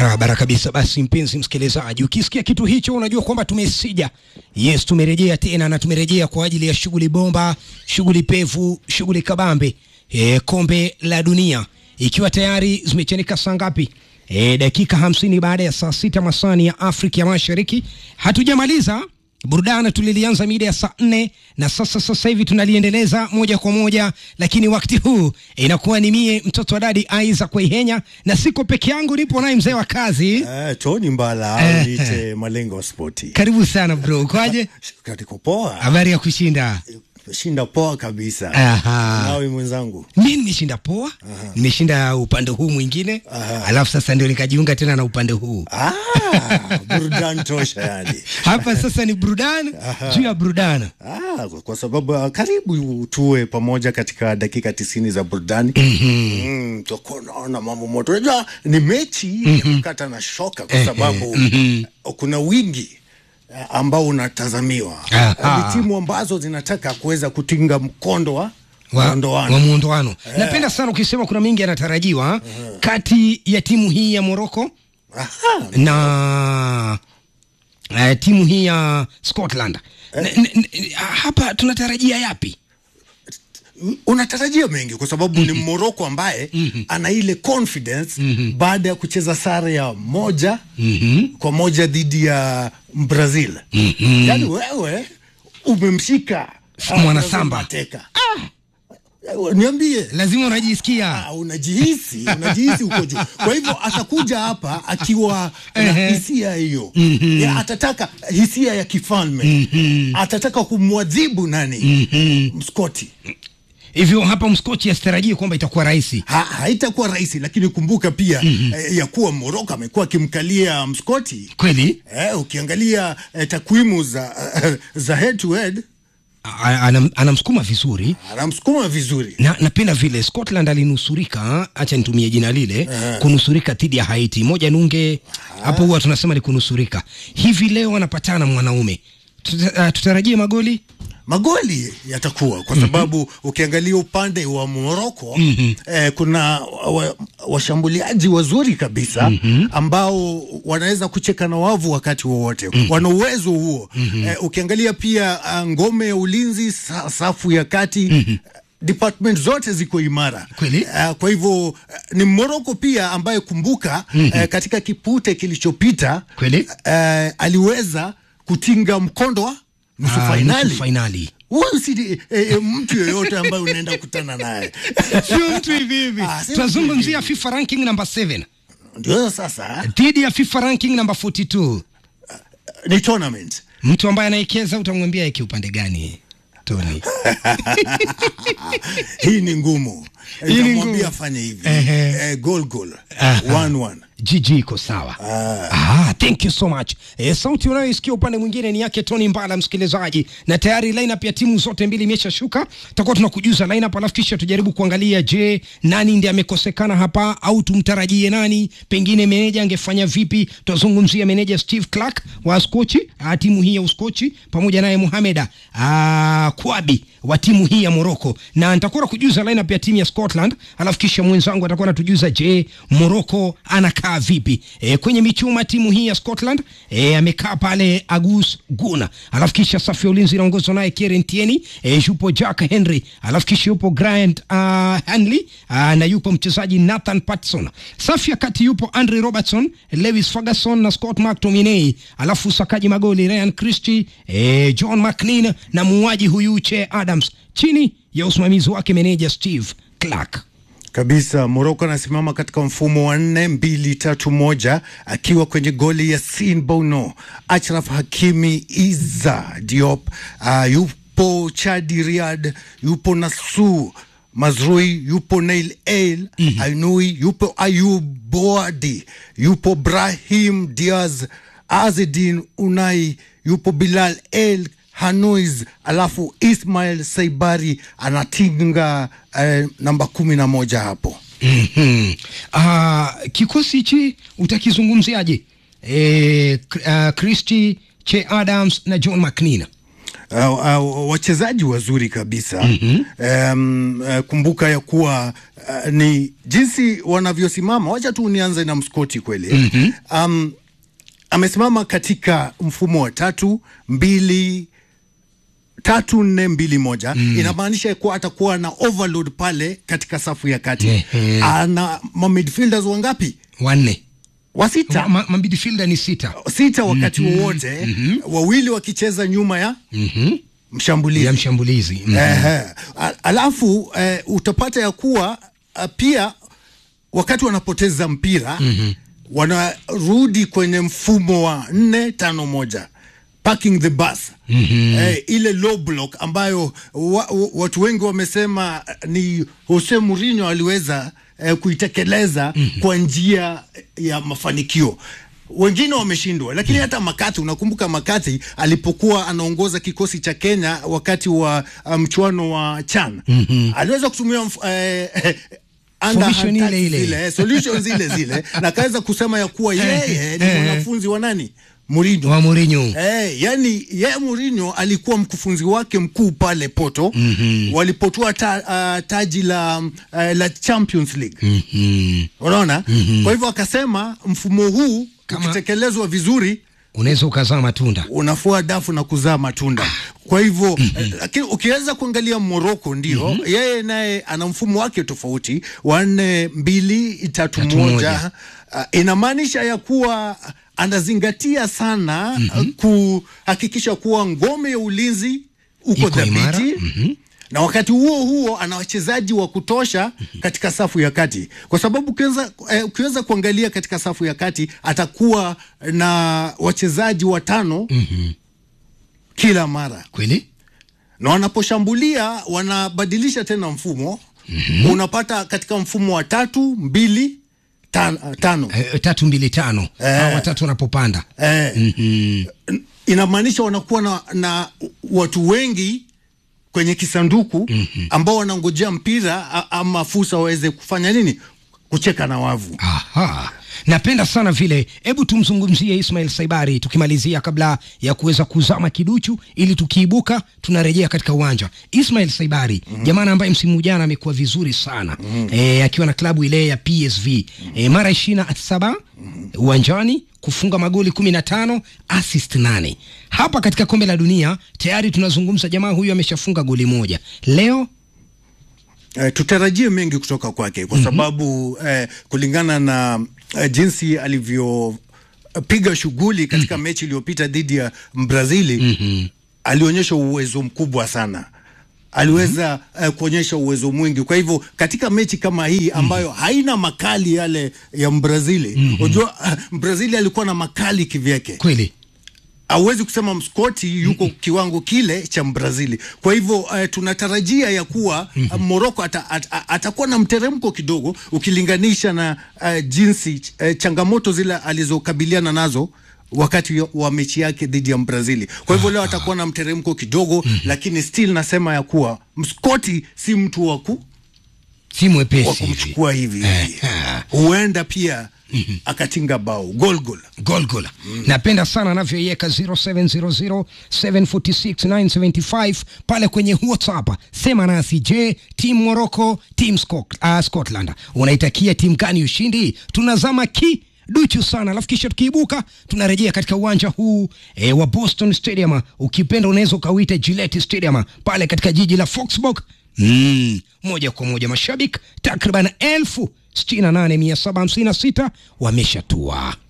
Barabara kabisa. Basi mpenzi msikilizaji, ukisikia kitu hicho unajua kwamba tumesija. Yes, tumerejea tena na tumerejea kwa ajili ya shughuli bomba, shughuli pevu, shughuli kabambe. E, kombe la dunia ikiwa tayari zimechanika saa ngapi? E, dakika hamsini baada ya saa sita masani ya Afrika ya Mashariki. Hatujamaliza burudani, tulilianza mida ya saa nne na sasa sasa hivi tunaliendeleza moja kwa moja, lakini wakati huu inakuwa ni mie mtoto wa dadi Aiza Kwaihenya, na siko peke yangu, nipo naye mzee wa kazi. Eh, Tony Mbala Eh, au niite Malengo Spoti. Karibu sana bro, ukoaje? Katiko poa. Habari ya kushinda? Shinda poa kabisa. Aha. Nawe mwenzangu. Mi nimeshinda poa, nimeshinda upande huu mwingine, alafu sasa ndio nikajiunga tena na upande huu Ah, burudani tosha yani. hapa. Sasa ni burudani juu ya burudani. Ah, kwa- kwa sababu ah, karibu tuwe pamoja katika dakika tisini za burudani. Mm, tutakuwa naona mambo moto. Unajua ni mechi ya kukata na shoka kwa sababu kuna wingi eh, ambao unatazamiwa. Aha. Ni timu ambazo zinataka kuweza kutinga mkondo wa wa, muondoano. wa muondoano. Napenda sana ukisema kuna mengi yanatarajiwa kati ya timu hii ya Morocco Aha, na uh, timu hii ya Scotland. N- n- n- hapa tunatarajia yapi? unatarajia mengi kwa sababu ni Moroko ambaye ana ile confidence baada ya kucheza sare ya moja kwa moja dhidi ya Brazil. Yaani wewe umemshika ah, Mwanasamba. mateka. Eh, Niambie Lazima unajisikia Ah, unajihisi unajihisi uko juu. Kwa hivyo atakuja hapa akiwa na Ehe. hisia hiyo ya, atataka hisia ya kifalme atataka kumwadhibu nani Mskoti. hivyo. Hapa mskochi asitarajie kwamba itakuwa rahisi. Ha, haitakuwa rahisi lakini kumbuka pia eh, ya kuwa Moroko amekuwa akimkalia Mskoti. Kweli Eh, ukiangalia eh, takwimu za za head to head A- anam- anamsukuma vizuri anamsukuma vizuri. na napenda vile Scotland alinusurika, acha nitumie jina lile, kunusurika dhidi ya Haiti moja nunge hapo, huwa tunasema ni kunusurika. Hivi leo wanapatana mwanaume, Tuta, uh, tutarajie magoli magoli yatakuwa kwa sababu ukiangalia upande wa Moroko eh, kuna wa- washambuliaji wazuri kabisa ambao wanaweza kucheka na wavu wakati wowote wana uwezo huo eh, ukiangalia pia ah, ngome ya ulinzi sa, safu ya kati department zote ziko imara Kweli? Eh, kwa hivyo eh, ni Moroko pia ambaye kumbuka eh, katika kipute kilichopita Kweli? eh, aliweza kutinga mkondo wa nusu Ah, fainali nusu fainali. huyu si eh, eh, mtu yeyote ambaye unaenda kukutana naye sio mtu hivi hivi. Ah, sio Tunazungumzia mtu FIFA ranking number 7 ndio sasa dhidi ya FIFA ranking number 42. ni tournament Mtu ambaye anaekeza utamwambia eki upande gani? Tony. hii ni ngumu Hii ni nitamwambia ngumu. afanye hivi Ehe. eh, goal goal Aha. one one GG iko sawa. Ah, thank you so much. E, sauti unayoisikia upande mwingine ni yake Tony Mbala, msikilizaji, na tayari lineup ya timu zote mbili imeshashuka. Tutakuwa tunakujuza lineup, alafu kisha tujaribu kuangalia, je, nani ndiye amekosekana hapa au tumtarajie nani? Pengine meneja angefanya vipi? Tutazungumzia meneja Steve Clark wa Uskochi, ah, timu hii ya Uskochi, pamoja naye Mohameda ah, Kwabi wa timu hii ya Morocco, na nitakuwa nakujuza lineup ya timu ya Scotland, alafu kisha mwenzangu atakuwa anatujuza je, Morocco anakaa vipi e, kwenye michuma timu hii ya Scotland e, amekaa pale Agus Guna, alafu kisha safu ya ulinzi inaongozwa naye Kieran Tierney e, yupo Jack Henry, alafu kisha yupo Grant uh, Hanley uh, na yupo mchezaji Nathan Patson. Safu ya kati yupo Andre Robertson, Lewis Ferguson na Scott McTominay, alafu usakaji magoli Ryan Christie, e, John McNeil na muuaji huyu Che Adams chini ya usimamizi wake meneja Steve Clark. kabisa Moroko anasimama katika mfumo wa nne mbili tatu moja akiwa kwenye goli ya Sin Bono, Achraf Hakimi, Iza Diop, uh, yupo Chadi Riad, yupo Nasu Mazrui, yupo Nail El Ainui, yupo Ayub Boadi, yupo Brahim Diaz, Azedin Unai, yupo Bilal El Hanuiz, alafu Ismail Saibari anatinga eh, namba kumi na moja hapo. Mhm. Ah, kikosi hichi utakizungumziaje? E, uh, Christy Che Adams na John McNeil. uh, uh, wachezaji wazuri kabisa mm-hmm. um, uh, kumbuka ya kuwa uh, ni jinsi wanavyosimama. Wacha tu nianze na Mskoti kweli mm-hmm. um, amesimama katika mfumo wa tatu mbili tatu nne mbili moja mm. Inamaanisha kuwa atakuwa na overload pale katika safu ya kati Ehe. ana ma midfielders wangapi? wanne Wa sita Ma- ma- midfielder ni sita sita wakati wowote wawili wakicheza nyuma ya Mhm. mshambulizi ya mshambulizi Mhm. Ehe. A- Alafu eh, utapata ya kuwa uh, pia wakati wanapoteza mpira mm-hmm. wanarudi kwenye mfumo wa nne tano moja parking the bus mm-hmm. eh, ile low block ambayo wa, wa, watu wengi wamesema eh, ni Jose Mourinho aliweza eh, kuitekeleza mm-hmm. kwa njia ya mafanikio wengine wameshindwa, lakini hata Makati, unakumbuka Makati alipokuwa anaongoza kikosi cha Kenya wakati wa uh, mchuano wa CHAN mm-hmm. aliweza kutumia mf- eh, eh, underhand Formation ile tactics ile. zile, eh, solutions zile zile na akaweza kusema ya kuwa yeye ni Eh. mwanafunzi wa nani Mourinho. wa Mourinho Eh, yani ye Mourinho alikuwa mkufunzi wake mkuu pale Porto mm-hmm. walipotua ta, uh, taji la, uh, la Champions League Mhm. unaona mm-hmm. kwa hivyo akasema mfumo huu Kama- ukitekelezwa vizuri unaweza ukazaa matunda unafua dafu na kuzaa matunda. Kwa hivyo eh, lakini ukiweza kuangalia Morocco ndio yeye naye ana mfumo wake tofauti wa nne mbili tatu Tatu moja. moja. Uh, inamaanisha ya kuwa anazingatia sana mm kuhakikisha kuwa ngome ya ulinzi uko Iko imara. dhabiti na wakati huo huo ana wachezaji wa kutosha katika safu ya kati, kwa sababu ukiweza, eh, ukiweza kuangalia katika safu ya kati atakuwa na wachezaji watano kila mara, kweli na wanaposhambulia wanabadilisha tena mfumo unapata katika mfumo wa tatu mbili tan, tano eh, tatu mbili tano hawa watatu wanapopanda eh, Mhm. inamaanisha wanakuwa na, na watu wengi kwenye kisanduku ambao wanangojea mpira a- ama fursa waweze kufanya nini, kucheka na wavu. Aha. Napenda sana vile, hebu tumzungumzie Ismail Saibari tukimalizia, kabla ya kuweza kuzama kiduchu, ili tukiibuka tunarejea katika uwanja. Ismail Saibari mm-hmm. jamana ambaye msimu jana amekuwa vizuri sana mm-hmm. e, akiwa na klabu ile ya PSV mm-hmm. e, mara ishirini na saba uwanjani kufunga magoli kumi na tano assist nane hapa katika kombe la dunia tayari tunazungumza jamaa huyu ameshafunga goli moja leo Eh, tutarajie mengi kutoka kwake kwa sababu eh, kulingana na eh, jinsi alivyopiga shughuli katika mechi iliyopita dhidi ya Brazili alionyesha uwezo mkubwa sana aliweza eh, kuonyesha uwezo mwingi. Kwa hivyo katika mechi kama hii ambayo haina makali yale ya Mbrazili, unajua Mbrazili alikuwa na makali kivyake kweli hauwezi kusema mskoti yuko kiwango kile cha Mbrazili. Kwa hivyo uh, tunatarajia ya kuwa uh, Moroko ata, at, at, atakuwa na mteremko kidogo ukilinganisha na uh, jinsi uh, changamoto zile alizokabiliana nazo wakati wa mechi yake dhidi ya Mbrazili. Kwa hivyo leo atakuwa na mteremko kidogo, lakini still nasema ya kuwa mskoti si mtu wa ku si mwepesi wa hivi kumchukua hivi hivi, Eh, huenda pia akatinga bao gol gol. Golgola. Napenda sana anavyoiweka 0700746975 pale kwenye WhatsApp. Sema nasi, je, timu Morocco, timu Scot uh, Scotland unaitakia timu gani ushindi? Tunazama ki duchu sana, alafu kisha tukiibuka tunarejea katika uwanja huu e, wa Boston Stadium, ukipenda unaweza ukauita Gillette Stadium pale katika jiji la Foxborough. Mm, moja kwa moja mashabiki takriban elfu sitini na nane mia saba hamsini na sita wameshatua.